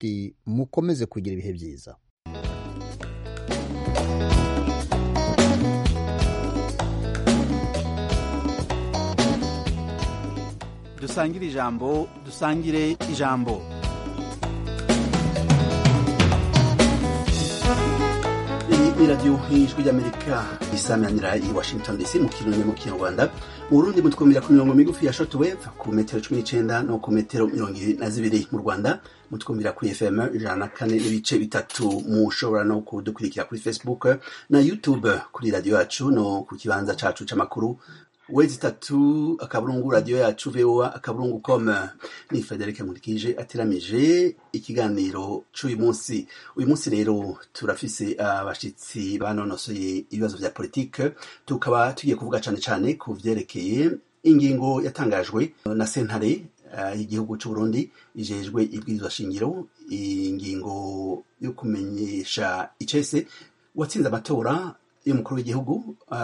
tuti mukomeze kugira ibihe byiza dusangire ijambo dusangire ijambo ni radiyo y'ijwi ry'amerika isamanira i washington dc mu kirundi mu kinyarwanda mu burundi mutwumvira ku mirongo migufi ya shortwave ku metero cumi n'icenda no ku metero mirongo ibiri na zibiri mu rwanda mutwumvira kuri fm ijana na kane n'ibice bitatu mushobora no kudukurikira kuri facebook na youtube kuri radiyo yacu no ku kibanza cacu c'amakuru wezi tatu akaburungu radiyo yacu voa akaburungu com ni frederic nkurikije ateramije ikiganiro c'uyu munsi uyu munsi rero turafise abashitsi banonosoye ibibazo vya politike tukaba tugiye kuvuga cane cane ku vyerekeye ingingo yatangajwe na sentare y'igihugu c'u Burundi ijejwe ibwirizwa shingiro ingingo yo kumenyesha icese watsinze amatora y'umukuru w'igihugu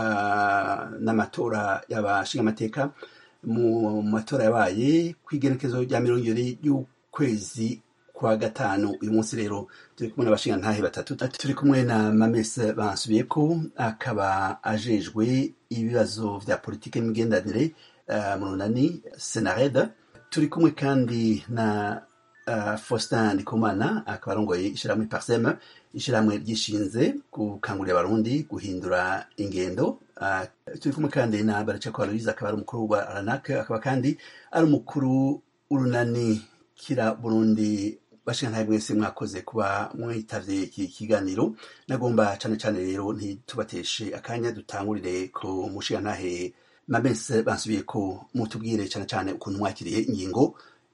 uh, n'amatora y'abashingamateka mu matora yabaye kw'igerekezo rya mirongo ibiri y'ukwezi kwa gatanu uyu munsi rero turi kumwe n'abashingantahe batatu turi kumwe na mamese bansubiyeko akaba ajejwe ibibazo vya politike n'imigenderanire uh, mu runani senareda turi kumwe kandi na uh, faustin ndikumana akaba arongoye ishirahamwe parseme ishirahamwe ryishinze gukangurira abarundi guhindura ingendo uh, turi kumwe kandi na baracako aloise akaba ari umukuru wa ranak akaba kandi ari umukuru w'urunani kira burundi bashingantahe mwese mwakoze kuba mwitavye iki kiganiro nagomba cane cane rero ntitubateshe akanya dutangurire ku mushingantahe mabese bansubiye ko mutubwire cane cane ukuntu mwakiriye ingingo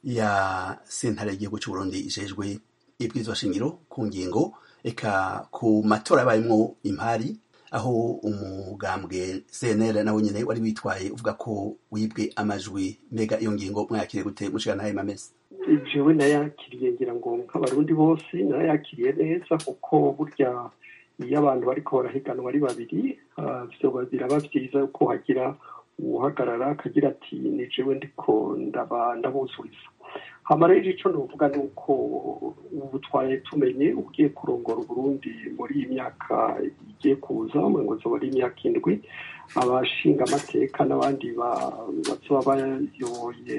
ya sentare y'igihugu c'u Burundi ijejwe ibwirizwa shingiro ku ngingo eka ku matora yabayemwo impari aho umugambwe CNL nawe nyene wari witwaye uvuga ko wibwe amajwi mbega iyo ngingo mwakiriye gute mushigantahe mamese jewe nayakiriye ngira ngo nk'abarundi bose nayakiriye neza kuko burya iyo abantu bariko barahiganwa ari babiri vyoba biraba vyiza ko hagira uhagarara akagira ati ni jewe ndiko ndabuzuriza hama rero ico novuga ni uko ubu twari tumenye ugiye kurongora uburundi muri iyi myaka igiye kuza ngo zoba ari imyaka indwi abashinga amateka n'abandi bazoba bayoboye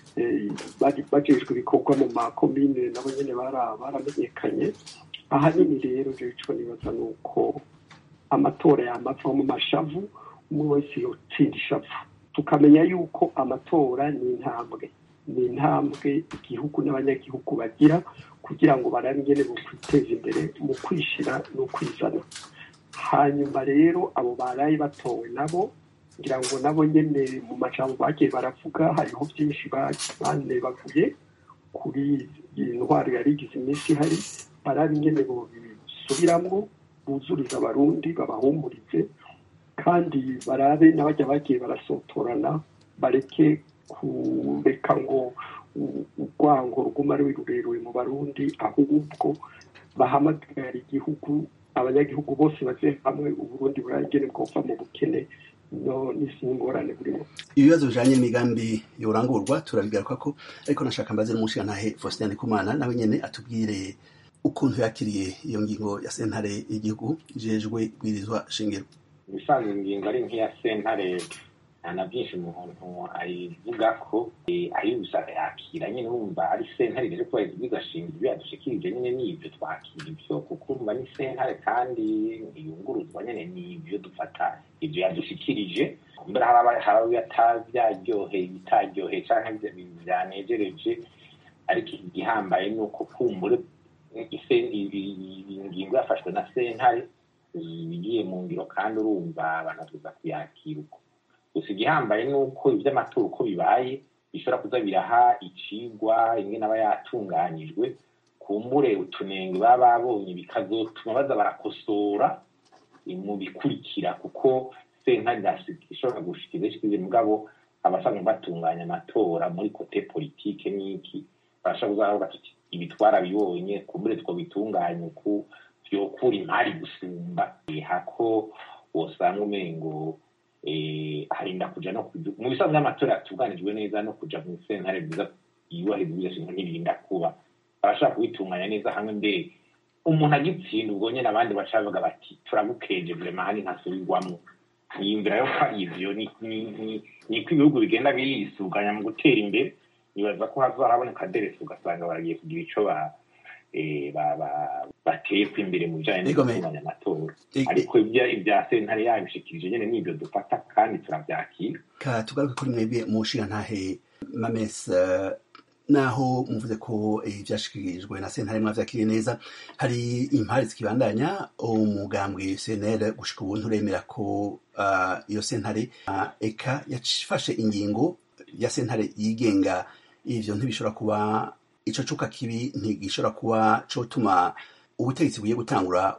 bajejwe ibikorwa mu makomine nabo nyene baramenyekanye ahanini rero rero ico nibaza ni uko amatora yamava mu mashavu umwe wese yotsinda ishavu tukamenya yuko amatora ni intambwe ni intambwe igihugu n'abanyagihugu bagira kugira ngo barabe ingene bokwiteza imbere mu kwishira no kwizana hanyuma rero abo baraye batowe nabo ngira ngo nabo nyene mu majambo bagiye baravuga hariho byinshi banebaguye kuri iyi ntwaro yari igize iminsi ihari barabe ingene bobisubiramwo buzuriza abarundi babahumurize kandi barabe n'abajya bagiye barasotorana bareke kureka ngo urwango ruguma ari rurerure mu barundi ahubwo bahamagara igihugu abanyagihugu bose baze hamwe uburundi buragene bwova mu bukene no n'isi ngorane burimo ibibazo bijanye n'imigambi yorangurwa turabigaruka ko ariko nashaka mbaze n'umushingantahe Faustin Ndikumana nawe nyene atubwire ukuntu yakiriye iyo ngingo ya sentare y'igihugu ijejwe bwirizwa shingiro ibisanzwe ingingo ari nk'iya sentare na byinshi umuntu ayivuga ko ayibusha yakira nyine wumva ari sentare rero kuba bigashinga ibyo yadushikirije nyine n'ibyo twakira ibyo kuko urumva ni sentare kandi ntiyunguruzwa nyine n'ibyo dufata ibyo yadushikirije mbere hari byaryoheye ibitaryoheye cyangwa byanejereje ariko igihambaye ni uko kumbure ingingo yafashwe na sentare igiye mu ngiro kandi urumva banatuza kuyakira uko gusa igihambaye ni uko iby'amatora uko bibaye bishobora kuza biraha icigwa imwe n'aba yatunganyijwe kumbure utunenge baba babonye bikazotuma baza barakosora mu bikurikira kuko sentare ishobora gushikiriza ishikirize mugabo abasanzwe batunganya amatora muri kote politike n'iki barashobora kuzavuga tuti ibi twarabibonye kumbure twobitunganya uku vyokura imari gusumba hako wosanga umengo harinda kuja no mu bisanzwe by'amatora yatunganijwe neza no kuja mu sentare bwiza yubahiriza ibidashinzwe ntibirinda kuba barashobora kubitunganya neza hamwe mbere umuntu agitsinda ubwo nyine abandi baca bavuga bati turagukeje vrema hani ntasubirwamo niyumvira yo ko ari ivyo ni- ni- ni- niko ibihugu bigenda birisuganya mu gutera imbere nibaza ko hazahaboneka deresi ugasanga baragiye kugira ico ba eh, ba- ba- bateka imbere mu bijanye no Ego, me- gutunganya amatora E- e- ariko ibya ibya sentare yabishikirije nyene nivyo dufata kandi turavyakira ka tugaruke kuri mwebwe mu nshingantahe mames eh, naho muvuze ko eh, ivyashikirijwe na sentare mwavyakiriye neza hari impari zikibandanya umugambwe cnl gushika ubu nturemera ko ah, iyo sentare ah, eka yafashe ingingo ya sentare yigenga ivyo ntibishobora kuba ico cuka kibi ntigishobora kuba cotuma ubutegetsi bugiye gutangura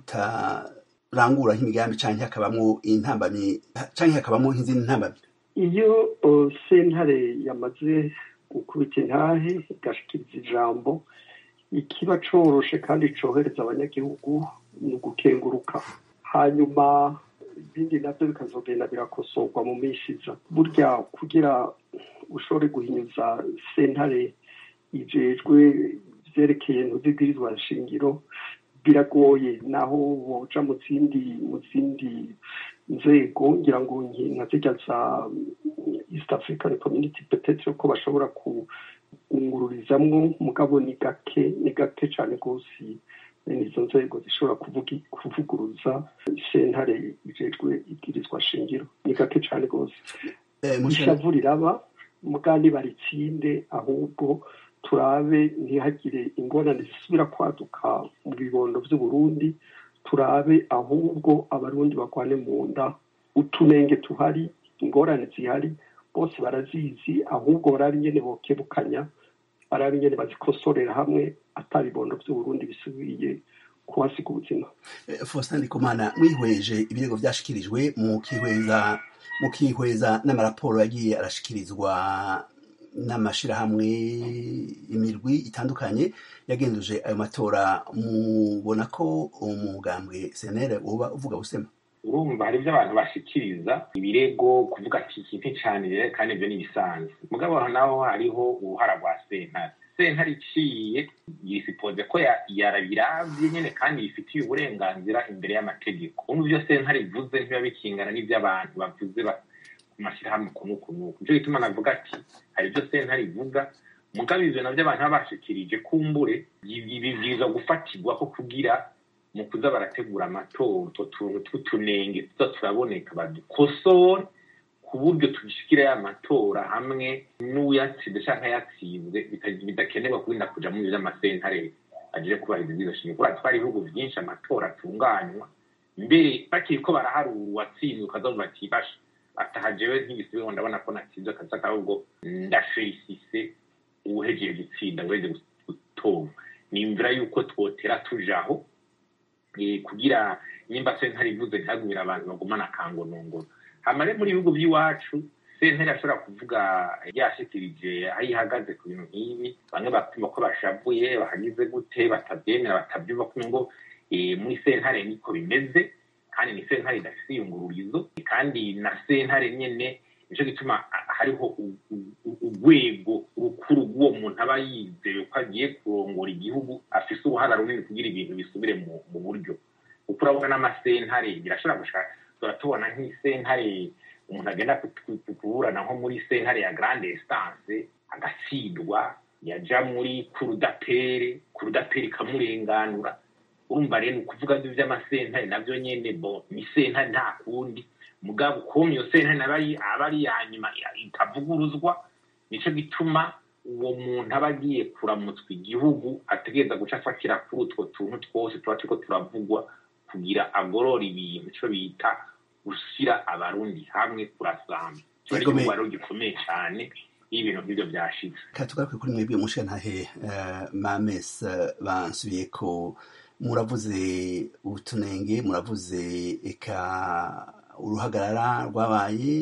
butarangura nk'imigambi canke hakabamwo intambamyi canke hakabamwo nk'izindi ntambamyi iyo uh, sentare yamaze gukubita intahe igashikiriza ijambo ikiba coroshe kandi cohereza abanyagihugu ni ugukenguruka hanyuma ibindi navyo bikazogenda birakosorwa mu minsi iza burya kugira ushobore guhinyuza sentare ijejwe vyerekeye ntuzibwirizwa nshingiro biragoye naho woja mu zindi mu zindi nzego ngira ngo nki- nka zirya za east african community petetre ko bashobora kungururizamwo mugabo ni gake ni gake cane rwose bene izo nzego zishobora kuvugi- kuvuguruza sentare ijejwe ibwirizwa shingiro ni gake cane rwose Eh, mushana- ishavu riraba mugani baritsinde ahubwo turabe ntihagire ingorane zisubira kwaduka mu bibondo vy'uburundi turabe ahubwo abarundi bagwane mu nda utunenge tuhari ingorane zihari bose barazizi ahubwo barabe ingene bokebukanya barabe ingene bazikosorera hamwe ata bibondo vy'uburundi bisubiye kuhasiga ubuzima Eh, Faustin Ndikumana mwihweje ibirego vyashikirijwe mu kihweza mu kihweza n'amaraporo yagiye arashikirizwa n'amashirahamwe imirwi itandukanye yagenduje ayo matora mubona ko umugambwe senere uba uvuga busema urumva hari ibyo abantu bashikiriza ibirego kuvuga ati iki nticanire kandi ibyo ni ibisanzwe mugabo aho naho hariho uruhara rwa sentare sentare iciye yisipoze ko ya- yarabiravye nyene kandi yifitiye uburenganzira imbere y'amategeko urumva ivyo sentare ivuze ntibiba bikingana n'ivy'abantu bavuze ba- ku mashyirahamwe kunu kunu nico gituma navuga ati hari ibyo sentare ivuga mugabo ivyo navyo abantu baba bashikirije kumbure bibwirizwa gufatirwa ko kugira mu kuza barategura amatora utwo tuntu tw'utunenge tuza turaboneka badukosore ku buryo tugishikira ya matora hamwe n'uyatsinze canke yatsinze bita- bidakenerwa kurinda kuja mu vy'amasentare aje kubahiriza izo shingiro kubera twari ibihugu vyinshi amatora atunganywa mbere bakiriko baraharura uwatsinze ukazavuga ati basha ataha jewe nk'igisibe ndabona ko natsinze akaza ahubwo ndafelisise uwuhejeye gutsinda uweze gutora nimvira yuko twotera tujaho eh, kugira nyimba sentare ivuze ntihagumire abantu bagumana akangonongono hama rero muri ibihugu by'iwacu sentare ashobora kuvuga yashikirije aho ihagaze ku bintu nk'ibi bamwe bapima ko bashavuye bahagize gute batabyemera batabyumva kumwe ngo eh, muri sentare niko bimeze kandi ni sentare idafise iyungururizo kandi na sentare nyene nico gituma ah, hariho u- u- u- urwego rukuru rw'uwo muntu aba yizeye ko agiye kurongora igihugu afise uruhara runini kugira ibintu bisubire mu mu buryo kuko urabona n'amasentare birashobora gushaka turatubona nk'isentare umuntu agenda ku- ku- ku- kuburana nko muri sentare ya grande instance agatsindwa yaja muri kurudapere kurudapere ikamurenganura urumva rero ni ukuvuga ngo ivy'amasentare navyo nyene bo ni sentare nta kundi mugabo ukuntu iyo sentare nayo ari- aba ari iya nyuma ya- itavuguruzwa nico gituma uwo muntu aba agiye kuramutswa igihugu ategereza guca afatira kuri utwo tuntu twose tuba turiko turavugwa kugira agorora ibintu ico bita gushyira abarundi hamwe kurasamba kiba ari Yego, me- igihugu rero gikomeye cane iyo ibintu nk'ivyo vyashitse katugaruke kuri mwebwe mushigantahe eh, mames eh, bansubiye ko muravuze utunenge muravuze eka uruhagarara rwabaye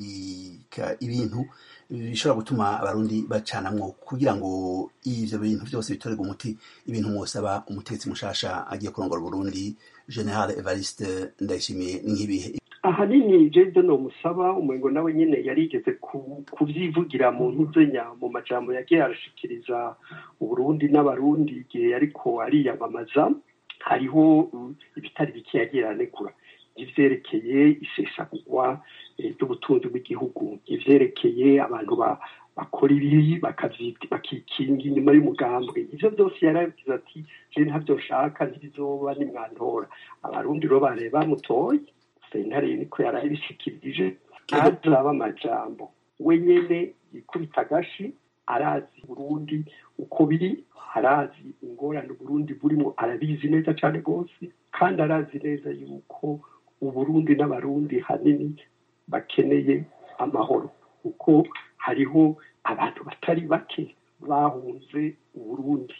eka ibintu bishobora gutuma abarundi bacanamwo kugira ngo ivyo bintu vyose bitorerwe umuti ibintu mwosaba umutetsi mushasha agiye kurongora uburundi general evariste ndayishimiye ni nk'ibihe ahanini jeze no musaba umengo nawe nyine yarigeze kubyivugira mu ntuzenya mu majambo yagiye arashikiriza uburundi n'abarundi igihe ariko ariyamamaza hariho ibitari bike yagiye aranegura ivyerekeye isesagurwa ry'ubutunzi bw'igihugu ivyerekeye abantu bakora ibibi bakikinga inyuma y'umugambwe ivyo byose yarabigize ati je ntabyo nshaka ntibizoba nimwantora abarundi rero bare bamutoye sentare niko yarabishikirije ntazaba amajambo we nyene yikubita agashi arazi burundi uko biri arazi ingorane uburundi burimo arabizi neza cyane rwose kandi arazi neza yuko uburundi n'abarundi hanini bakeneye amahoro kuko hariho abantu batari bake bahunze uburundi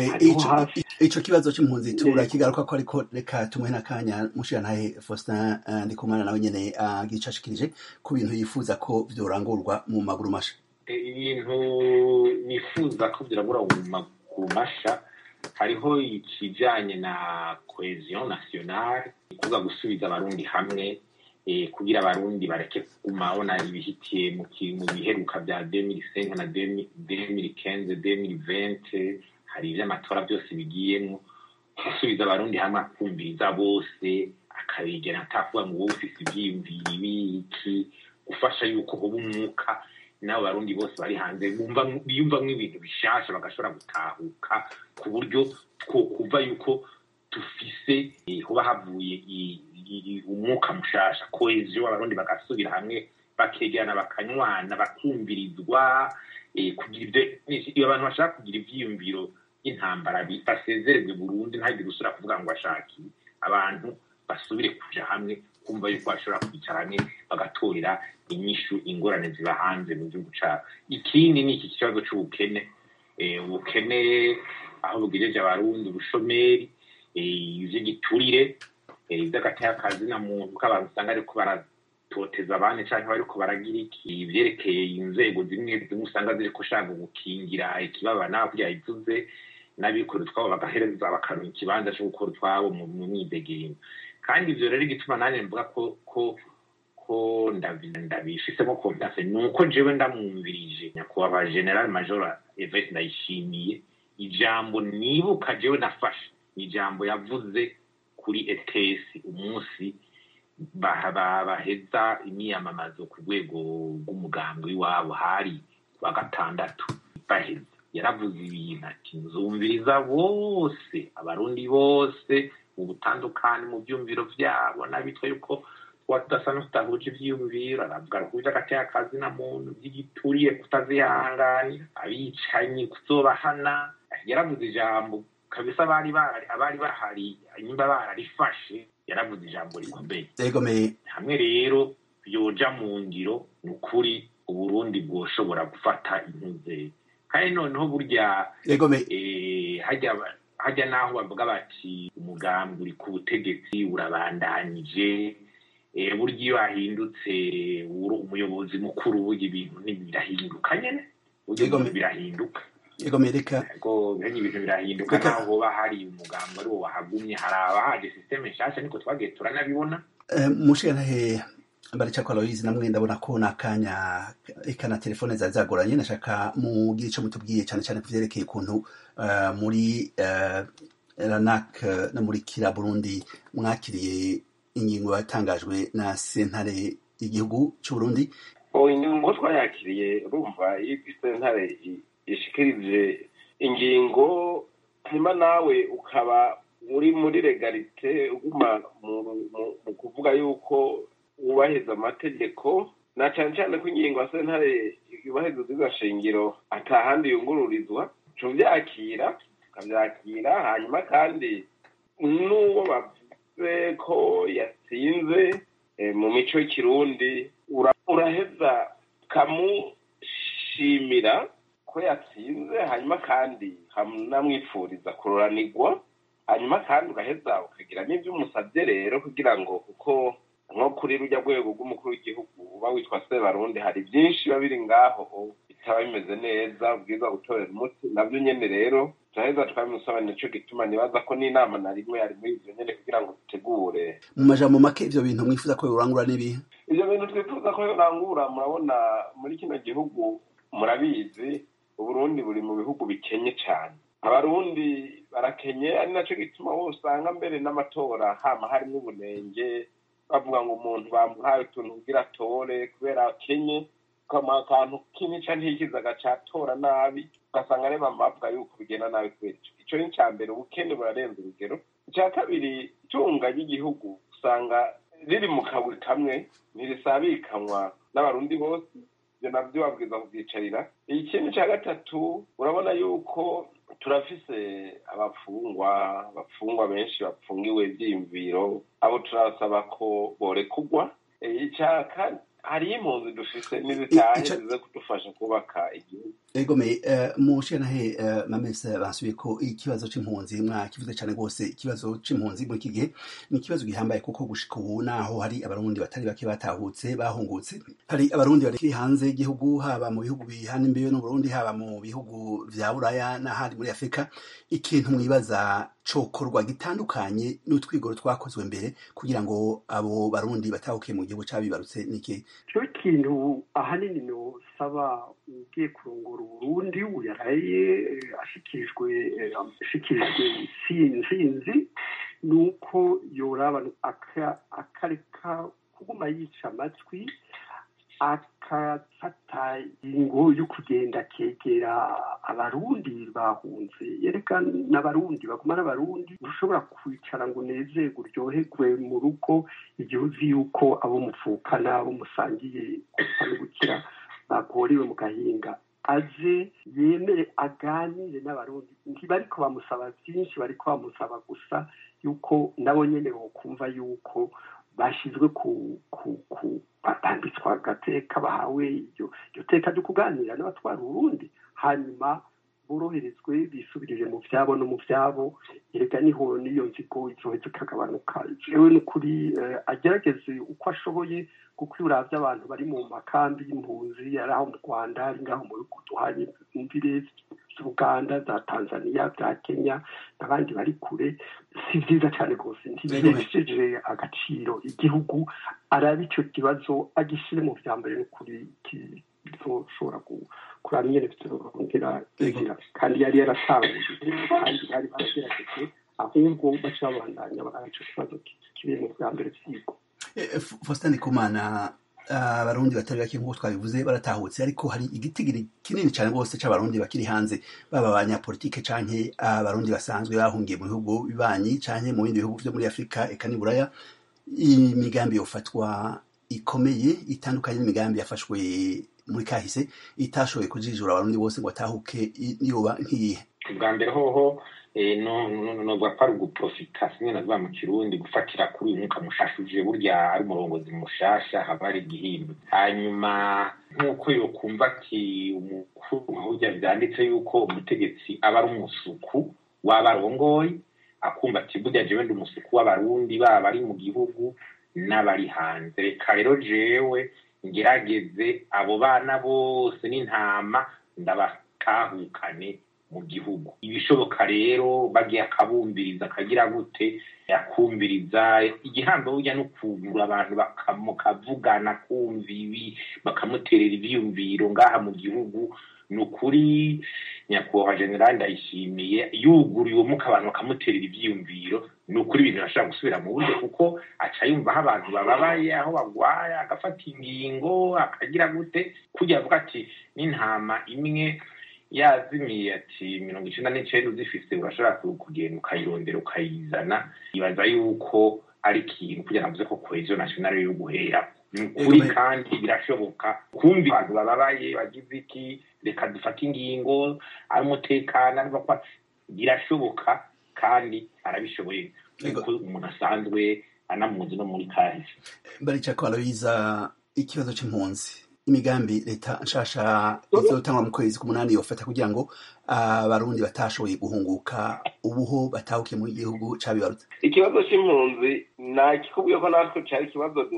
ico kibazo c'impunzi turakigaruka ko ariko reka tumuhe n'akanya mushirantahe faustin ndikumana nawe nyene agicashikirije ku bintu yifuza ko vyorangurwa mu maguru masha ibintu nifuza ko vyirangurwa mu maguru masha hariho ikijanye na cohesion nationale kuvuga gusubiza abarundi hamwe kugira abarundi bareke kuguma babona ibihitiye mu biheruka bya 2005 na 2015 2020 hari ivy'amatora byose bigiyemo gusubiza abarundi hamwe akumviriza bose akabigena atakuvuga ngo wowe ufise ivyiyumviro ibiki gufasha yuko hoba umwuka n'abo barundi bose bari hanze biyumvamwo ibintu bishasha bagashobora gutahuka ku buryo kuva yuko dufise hoba havuye umwuka mushasha koheziyo abarundi bagasubira hamwe bakegerana bakanywana bakumvirizwa kugira ibyo abantu bashaka kugira ivyiyumviro y'intambara basezererwe burundu ntagire usubira kuvuga ngo ashaki abantu basubire kuja hamwe kumva yuko bashobora kwicara hamwe bagatorera inyishu ingorane ziba hanze mu gihugu cabo ikindi ni iki kibazo c'ubukene ubukene aho bugejeje abarundi ubushomeri ivy'igiturire ivy'agatekazi na muntu k'abantu usanga ariko baratoteza abandi canke bariko baragira iki ivyerekeye inzego zimwe zimwe usanga ziriko shaka gukingira ikibabana kugira ivuze n'abikorera utwabo bagahereza bakaronka ikibanza co gukora utwabo mu myidegemyo kandi ivyo rero igituma nanjye mvuga ko ko ko ndabifisemo confiance ni uko jewe ndamwumvirije nyakubahwa general major evete ndayishimiye ijambo nibuka jewe nafashe ijambo yavuze kuri ets umunsi baheza imyiyamamazo ku rwego rw'umugambi w'iwabo hari wa gatandatu baheza yaravuze ibintu ati nzumviriza bose abarundi bose mu butandukane mu byumviro byabo n'abitwa yuko tudasa no tutahuje ivyiyumviro aravuga ruhuje agateka na muntu vy'igituriye kutazihanganira abicanyi kuzobahana yaravuze ijambo kabisa abari abari bahari nyimba bararifashe yaravuze ijambo rikomeye hamwe rero yoja mu ngiro ni ukuri uburundi bwoshobora gufata intuze kandi noneho burya hajya n'aho bavuga bati umugambi uri ku butegetsi urabandanyije burya iyo hahindutse umuyobozi mukuru burya ibintu birahinduka nyine burya birahinduka reka benye ibintu birahinduka naho hoba hari umugambi ari wo wahagumye hari abahaje sisiteme nshasha niko twagiye turanabibona mushirantahe baracakwa aloyizi namwe ndabona ko n'akanya eka na telefone zari zagoranye nashaka mugire ico mutubwiye cyane cyane ku vyerekeye ukuntu muri ranak no muri kira burundi mwakiriye ingingo yatangajwe na sentare y'igihugu c'uburundi ingingo twayakiriye urumva iyo sentare ishikirije ingingo hanyuma nawe ukaba uri muri legalite uguma mu kuvuga yuko wubahiriza amategeko na cyane cyane ko ingingo ya sentare yubahiriza izo shingiro atahandi yungururizwa tubyakira tukabyakira hanyuma kandi n'uwo bavuze ko yatsinze mu mico y'ikirundi uraheza kamushimira ko yatsinze hanyuma kandi hamwifuriza kuroranirwa hanyuma kandi ugaheza ukagira n'ibyo umusabye rero kugira ngo kuko nko kuri rujya rwego rw'umukuru w'igihugu uba witwa sebarundi hari byinshi biba biri ngaho bitaba bimeze neza ubwiza gutorera umuti nabyo nyine rero turaheza tukabimusobanurira nico gituma nibaza ko n'inama na rimwe yari muri ivyo nyene kugira ngo dutegure mu majambo make ivyo bintu mwifuza ko yorangura n'ibihe ivyo bintu twifuza ko yorangura murabona muri kino gihugu murabizi uburundi buri mu bihugu bikenye cane abarundi barakenye ari naco gituma wowe usanga mbere n'amatora hama harimwo ubunenge bavuga ngo umuntu bamuhaye utuntu kugira atore kubera akenye ukamuha akantu k'imica ntikiza agacatora nabi ugasanga ari bavuga yuko bigenda nabi kubera ico ico ni ica mbere ubukene burarenze urugero ica kabiri itunga ry'igihugu usanga riri mu kaburi kamwe ntirisabikanywa n'abarundi bose ivyo navyo babwiza kuvyicarira ikindi ca gatatu urabona yuko turafise abafungwa abafungwa benshi bapfungiwe ivyiyumviro abo turasaba ko borekugwa ica kane hariyo impunzi dufise n'izitahe Ica- zize kudufasha kubaka igihugu egome mushanahe mamese basubiye ko ikibazo c'impunzi mwakivuze cane rwose ikibazo c'impunzi muri iki gihe ni ikibazo gihambaye kuko gushika ubu naho hari abarundi batari bake batahutse bahungutse hari abarundi bari hanze y'igihugu haba mu bihugu bihana imbibe n'uburundi haba mu bihugu vya buraya n'ahandi muri afurika ikintu mwibaza cokorwa gitandukanye n'utwigoro twakozwe mbere kugira ngo abo barundi batahukiye mu gihugu cabibarutse niki cyo kintu ahanini nosaba ugiye kurongora uburundi uyaraye eh, ashikirijwe eh, ashikirijwe intsinzi ni uko yoraba aka- akareka kuguma yica amatwi akafata ingo yo kugenda akegera abarundi bahunze yereka n'abarundi baguma n'abarundi ushobora kwicara ngo unezerwe uryoherwe mu rugo igihe uzi yuko abo muvukana abo musangiye gupfa no gukira bagorewe mu gahinga aze yemere aganire n'abarundi ntibariko bamusaba byinshi bariko bamusaba gusa yuko nabo nyene bokumva yuko bashyizwe ku ku ku batambitswe agateka bahawe iryo iryo teka ryo kuganira n'abatwara urundi hanyuma boroherezwe bisubirire mu vyabo no mu vyabo erega niho n'iyo nzigo izoheza ikagabanuka jewe n'ukuri eh, agerageze uko ashoboye kuko iyo uravye abantu bari mu makambi y'impunzi ari aho mu rwanda ari ngaho mu bihugu duhanye imvire z'uganda za tanzania za kenya n'abandi bari kure si vyiza cane rwose ntibihesheje agaciro igihugu arabe ico kibazo agishire mu vya mbere n'ukuri kizoshobora kuraba ingene bizorongera inzira kandi yari yaratanguye kandi bari baragerageje ahubwo baca babandanya baraba ico kibazo kiri mu vya mbere vyigwa Faustin Ndikumana abarundi batari bake nk'uko twabivuze baratahutse ariko hari igitigiri kinini cyane rwose c'abarundi bakiri hanze baba abanyapolitike canke abarundi basanzwe bahungiye mu bihugu bibanyi canke mu bindi bihugu vyo muri afurika eka n'iburaya imigambi yofatwa ikomeye itandukanye n'imigambi yafashwe muri kahise itashoboye kujijura abarundi bose ngo batahuke niyoba nk'iyihe ubwa mbere hoho novuga ko ari uguprofita simwe navuga mu kirundi gufatira kuri uyu mwuka mushasha uje burya ari umurongozi mushasha haba hari igihimba hanyuma nk'uko yokumva ati umukuru burya vyanditse yuko umutegetsi aba ari umusuku w'abarongoye akumva ati burya jewe ndi umusuku w'abarundi baba bari mu gihugu n'abari hanze reka rero jewe ngerageze abo bana bose n'intama ndabatahukane mu gihugu ibishoboka rero bagiye akabumbiriza akagira gute yakumviriza igihambo burya no kugura abantu bakamukavugana kumva ibi bakamuterera ivyiyumviro ngaha mu gihugu ni ukuri nyakubahwa generali ndayishimiye yuguriye uwo muka abantu bakamuterera ivyiyumviro ni ukuri ibintu bashobora gusubira mu buryo kuko aca yumva aho abantu bababaye aho bagwaye agafata ingingo akagira gute kugira avuga ati n'intama imwe yazimiye ati mirongo icenda n'icenda uzifise urashobora kugenda ukayirondera ukayizana ibaza yuko ari ikintu kugira navuze ko cohesion nationale yo guhera ni ukuri kandi birashoboka kumva abantu bababaye bagize iki reka dufate ingingo ari umutekano birashoboka kandi arabishoboye kuko umuntu asanzwe anamuzi no muri kahise baricako aloyiza ikibazo c'impunzi imigambi leta nshasha izotangwa mu kwezi k'umunani yofata kugira ngo abarundi batashoboye guhunguka ubuho batahukiye mu gihugu cabibarutse ikibazo c'impunzi nakikubwiye ko natwe cari ikibazo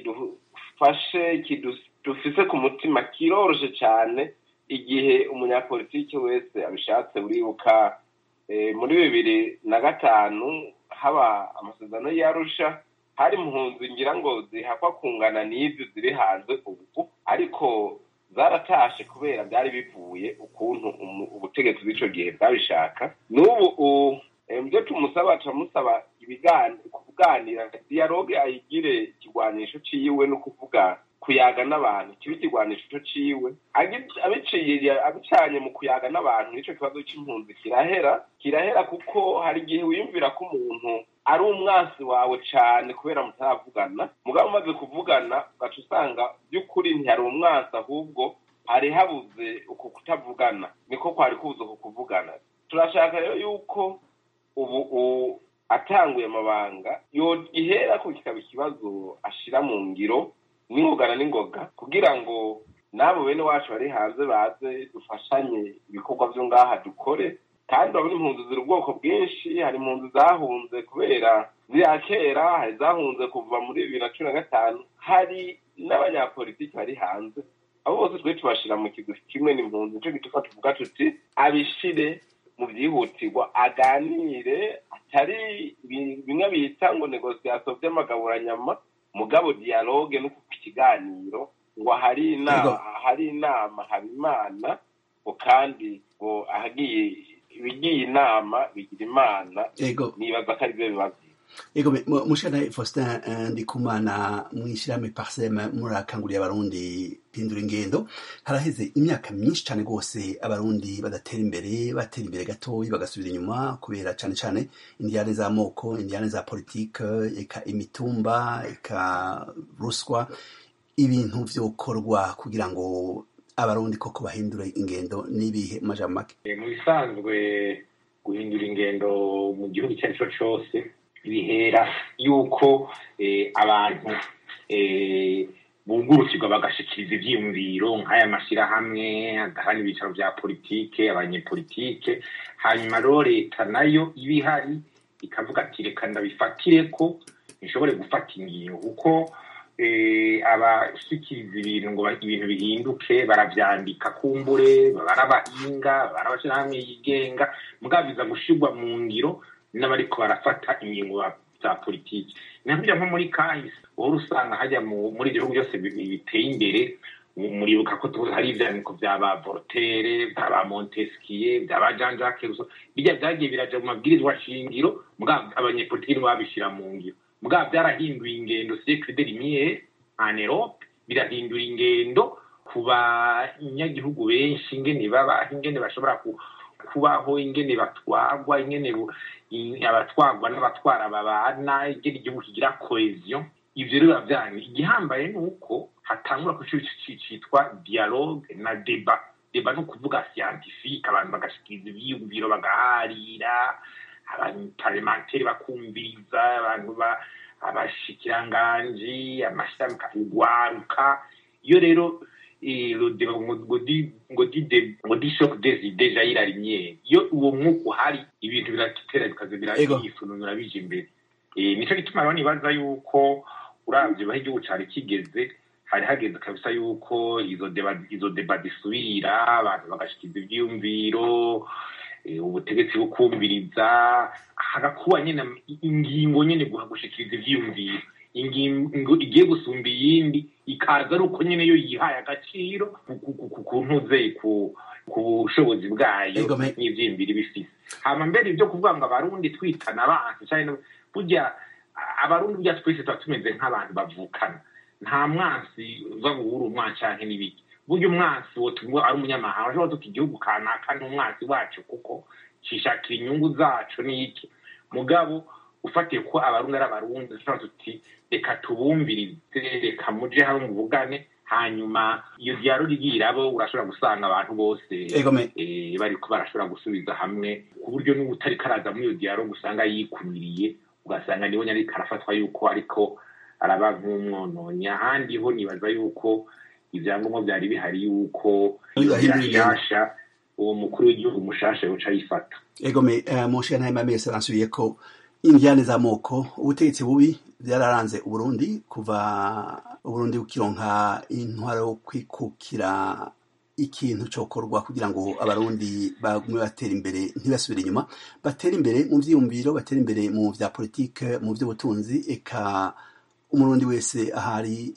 kidufashe dufise ku mutima kiroroshe cane igihe umunyapolitiki wese abishatse uribuka muri bibiri na gatanu haba amasezerano y'arusha hari impunzi ngira ngo zihakwa kungana n'ibyo ziri hanze ubu ariko zaratashe kubera byari bivuye ukuntu ubutegetsi bw'icyo gihe bwabishaka n'ubu ibyo tumusaba turamusaba kuganira dialogue ayigire ikigwanisho ciwe no kuvuga kuyaga n'abantu kiba ikigwanisho ciwe abiciye abicanye mu kuyaga n'abantu nico kibazo c'impunzi kirahera kirahera kuko hari igihe wiyumvira ko umuntu ari umwansi wawe cane kubera mutaravugana mugabo umaze kuvugana ugaca usanga by'ukuri ntiyari umwansi ahubwo hari habuze uku kutavugana niko kwari kubuze uku kuvugana turashaka rero yuko ubu atanguye amabanga ihera ko kikaba ikibazo ashira mu ngiro n'ingogana n'ingoga kugira ngo n'abo bene wacu bari hanze baze dufashanye ibikorwa byo ngaha dukore kandi urabona impunzi ziri ubwoko bwinshi hari impunzi zahunze kubera ziriya kera hari zahunze kuva muri bibiri na cumi na gatanu hari n'abanyapolitiki bari hanze abo bose twe tubashira mu kigwi kimwe n'impunzi nicyo gituma tuvuga tuti abishire mu byihutirwa aganire atari bimwe bita ngo negosiyasiyo by'amagaburanyama mugabo dialogue no kuko ikiganiro ngo hari inama hari inama haba imana ngo kandi ngo ahagiye ibigiye inama bigira imana nibaza ko ari byo bibazo ego mushana faustin ndikumana mwishirahamwe parsem murakanguriye abarundi pindura ingendo haraheze imyaka myinshi cyane rwose abarundi badatera imbere batera imbere gatoyi bagasubira inyuma kubera cyane cyane indiyane z'amoko indiyane za politike eka imitumba eka ruswa ibintu vyokorwa kugira ngo abarundi koko bahindure ingendo n'ibihe majambo make mu bisanzwe guhindura ingendo mu gihugu icyo ari cyo cyose bihera yuko abantu bungurukirwa bagashikiriza ivyiyumviro nk'aya mashyirahamwe agahana ibicaro vya politike abanyepolitike hanyuma rero leta nayo iba ihari ikavuga ati reka ndabifatire ko ntishobore gufata ingingo kuko abashikiriza ibintu ngo ibintu bihinduke baravyandika kumbure barabahinga barabashirahamwe yigenga mugabo biza gushirwa mu ngiro n'abariko barafata ingingo za politiki nakurya nko muri kahise uhora usanga hajya muri ibyo bihugu byose biteye imbere muribuka ko hari ivyandiko vya ba voltaire vya ba montesquieu vya ba jean jacques rousseau birya vyagiye biraja mu mabwirizwa shingiro mugabo abanyepolitiki nibo babishira mu ngiro mugabo byarahinduye ingendo siècle de lumière en Europe birahindura ingendo ku banyagihugu benshi ingene baba ingene bashobora kubaho ingene batwagwa ingene abatwagwa n'abatwara babana ingene igihugu kigira cohesion ivyo rero biravyanyu igihambaye ni uko hatangura ku citwa dialogue na deba deba ni ukuvuga scientifique abantu bagashikiriza ivyiyumviro bagaharira abanyaparlementeri bakumviriza abantu abashikiranganji amashirahamwe kugwaruka iyo rero ngo di shock des idées jaillit la lumière iyo uwo mwuka uhari ibintu biratera bikaza birayisununura bije imbere nico gituma rero nibaza yuko uravye baho igihugu cari kigeze hari hageze kabisa yuko izo deba izo deba zisubira abantu bagashikiriza ivyiyumviro ubutegetsi bukumviriza hagakuba nyene ingingo nyene gushikiriza ivyiyumviro ingingo igiye gusumba iyindi ikaza ari uko nyene yo yihaye agaciro ku ntuze ku bushobozi bwayo n'ivyiyumviro bifise hama mbere ivyo kuvuga ngo abarundi twitana abantu canke burya abarundi burya twese tuba tumeze nk'abantu bavukana nta mwansi uza guhura umwansi canke n'ibiki burya umwansi wo tumwe ari umunyamahanga ashobora tuka igihugu kanaka ni umwansi wacu kuko cishakira inyungu zacu n'iki mugabo ufatiye ko abarundi ari abarundi dushobora tuti reka tubumvirize reka muje hamwe muvugane hanyuma iyo dialogue igiye irabo urashobora gusanga abantu bose bariko barashobora gusubiza hamwe ku buryo n'ubutari karaza muri iyo dialogue usanga yikumiriye ugasanga niwe nyariko arafatwa yuko ariko araba nk'umwononyi ahandi ho nibaza yuko ivyangombwa vyari bihari yuko yashasha uwo mukuru w'igihugu mushasha yoca yifata egome munshiya ntahema mese bansubiye ko indiyane z'amoko ubutegetsi bubi byararanze uburundi kuva uburundi bukironka intwaro yo kwikukira ikintu cokorwa kugira ngo abarundi bagume batera imbere ntibasubire inyuma batera imbere mu vyiyumviro batera imbere mu vya politike mu vy'ubutunzi eka umurundi wese ahari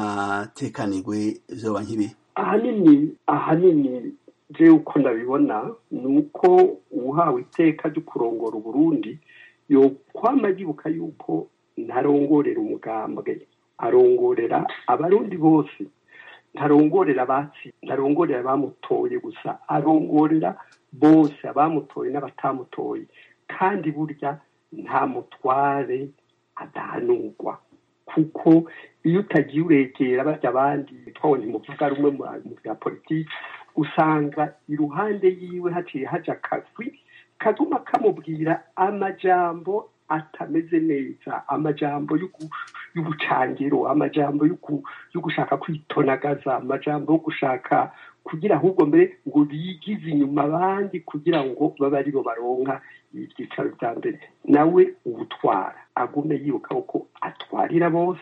atekanirwe vyoba nk'ibi ahanini ahanini je uko ndabibona ni uko uhawe iteka ryo kurongora uburundi yokwama yibuka yuko ntarongorera umugambwe arongorera abarundi bose ntarongorera abatsi ntarongorera abamutoye gusa arongorera bose abamutoye n'abatamutoye kandi burya nta mutware adahanurwa kuko iyo utagiye uregera barya abandi twawe ntimuvuga rumwe mu bya politiki usanga iruhande yiwe haciye haja akazwi kaguma kamubwira amajambo atameze neza amajambo y'ubucangiro amajambo yo gushaka kwitonagaza amajambo yo gushaka kugira ahubwo mbere ngo bigize inyuma abandi kugira ngo babe aribo baronka ibyicaro bya mbere nawe ubutwara agume yibuka ko atwarira bose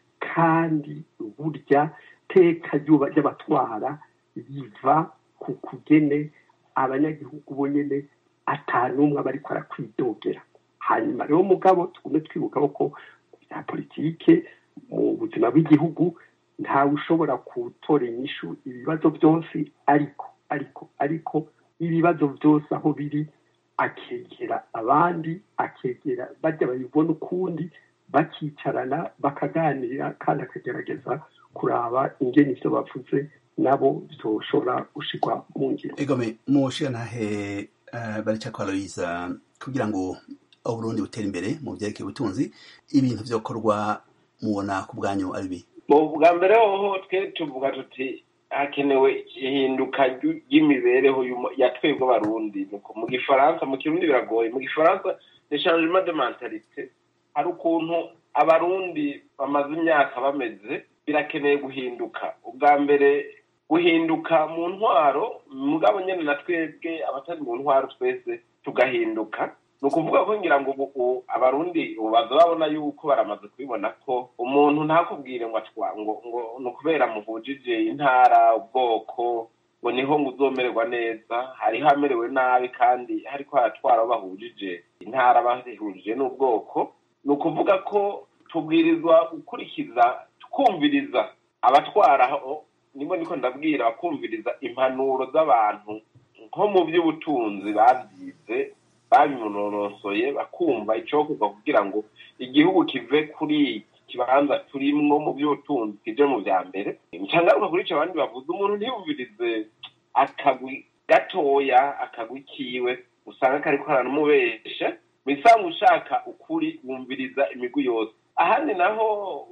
kandi burya teka ry'abatwara riva ku kugene abanyagihugu bonyine atanumwe aba ariko arakwidogera hanyuma rero mugabo tugume twibuka ko bya politike mu buzima bw'igihugu ntawe ushobora gutora inyishu ibibazo byose ariko ariko ariko ibibazo byose aho biri akegera abandi akegera bajya babibona ukundi bakicarana bakaganira kandi akagerageza kuraba ingeni ibyo bavuze nabo byoshobora gushirwa mu ngiro egome mushira ntahe barica kwa Aloyiza kugira ngo uburundi butera imbere mu byerekeye ubutunzi ibintu byokorwa mubona ku bwanyu ari bi mu bwa mbere hoho twe tuvuga tuti hakenewe ihinduka ry'imibereho ya twebwe abarundi mu gifaransa mu kirundi biragoye mu gifaransa ni changement de mentalite hari ukuntu abarundi bamaze imyaka bameze birakeneye guhinduka ubwa mbere guhinduka mu ntwaro mugabo nyine na twebwe abatari mu ntwaro twese tugahinduka ni ukuvuga ko ngira ngo ubu abarundi ubu baza babona yuko baramaze kubibona ko umuntu ntakubwire ngo ngo ngo ni ukubera muhujije intara ubwoko ngo niho ngo uzomererwa neza hariho amerewe nabi kandi hariko haratwara abo bahujije intara bahujije n'ubwoko ni ukuvuga ko tubwirizwa gukurikiza twumviriza abatwaraho nimo niko ndabwira bakumviriza impanuro z'abantu nko mu by'ubutunzi babyize babimunonosoye bakumva icokorwa kugira ngo igihugu kive kuri iki kibanza turimwo mu by'ubutunzi kije mu vya mbere ncangaruka kuri ico abandi bavuze umuntu ntiyumvirize akagwi gatoya akagwi kiwe usanga kariko karanumubesha misango ushaka ukuri wumviriza imigwi yose ahandi naho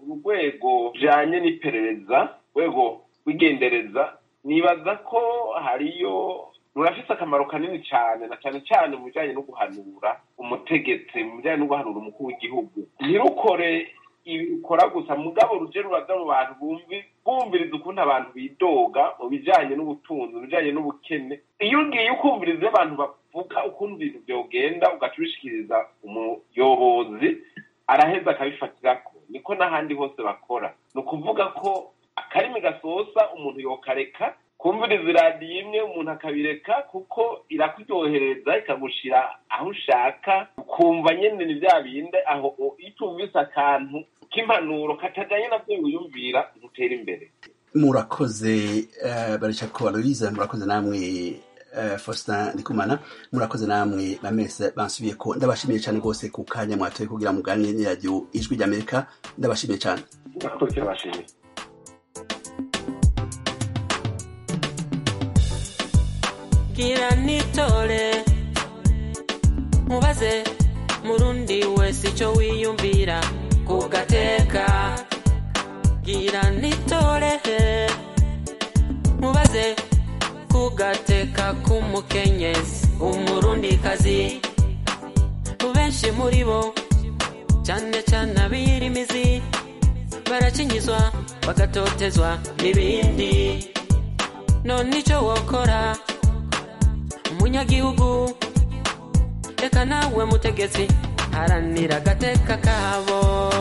urwego rujanye n'iperereza rwego rw'igendereza nibaza ko hariyo rurafise akamaro kanini cyane na cyane cyane mu bijyanye no guhanura umutegetsi mu bijyanye no guhanura umukuru w'igihugu ntirukore ibikora gusa mugabo ruje ruraza mu bantu bumviriza ukuntu abantu bidoga mu bijyanye n'ubutunzi mu bijyanye n'ubukene iyo ugiye ukumviriza abantu bavuga ukuntu ibintu byogenda ugaca ubishikiriza umuyobozi araheza akabifatirako niko n'ahandi hose bakora ni ukuvuga ko akarimi gasosa umuntu yokareka kumviriza iradiyo imwe umuntu akabireka kuko irakuryohereza ikagushira aho ushaka ukumva nyine ni bya bindi aho iyo utumvise akantu k'impanuro katajyanye nabyo wiyumvira ntutera imbere murakoze barica ko aloyiza murakoze namwe faustin ndikumana murakoze namwe bamese bansubiye ko ndabashimiye cyane rwose ku kanya mwatoye kugira muganire n'iradiyo ijwi ry'amerika ndabashimiye cyane murakoze bashimiye gira nitore mubaze murundi wese icyo wiyumvira ku gateka gira nitore mubaze ku gateka k'umukenyezi umurundikazi benshi muri bo cyane cyane abirimizi barakinyizwa bagatotezwa n'ibindi none icyo wokora umunyagihugu reka nawe mutegetsi haranira agateka kabo